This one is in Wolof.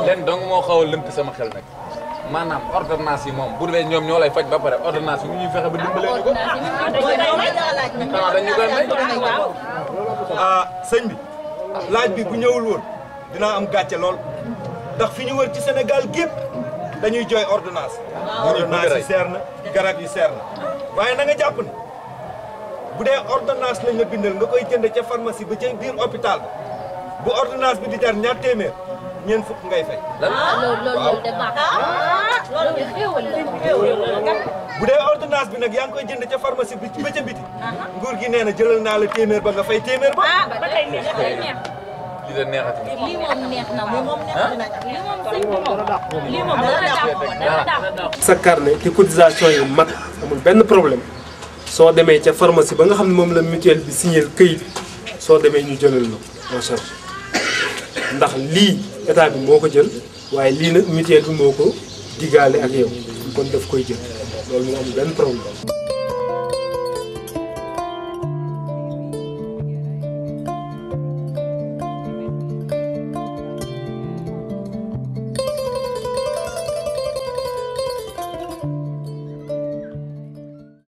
leen dong moo xaw a lënt sama xel nag maanaam ordonnance yi moom bu dee ñoom ñoo lay faj ba pare ordonnance yi mu ñuy fexe ba dimbale ñu ko. xanaa dañu koy may. ah sëñ bi laaj bi bu ñëwul woon dinaa am gàcce lool ndax fi ñu wër ci Sénégal gépp dañuy jooy ordonnance ordonnance yi seer na garab yi seer na waaye na nga jàpp ne bu dee ordonnance lañ la bindal nga koy jënd ca pharmacie ba ca biir hôpital ba bu ordonnance bi di jar ñaar téeméer ñeent fukk ngay fay loolu loolu de baax loolu de xéewal la bu dee ordonnance bi nag yaa ngi koy jënd ca pharmacie bi ba ca biti nguur gi nee na jëlal naa la téeméer ba nga fay téeméer ba ba tey neex li de neexati lii moom neex na moom lii moom sëñ bi moom lii moom dara dàq dara dàq sa carnet te cotisation yi mat amul benn problème soo demee ca pharmacie ba nga xam ne moom la mutuelle bi signé këyit soo demee ñu jëlal la en charge ndax lii état bi moo ko jël waaye lii nag mutuelle bi moo ko digaale ak yow kon daf koy jël loolu moom amul benn problème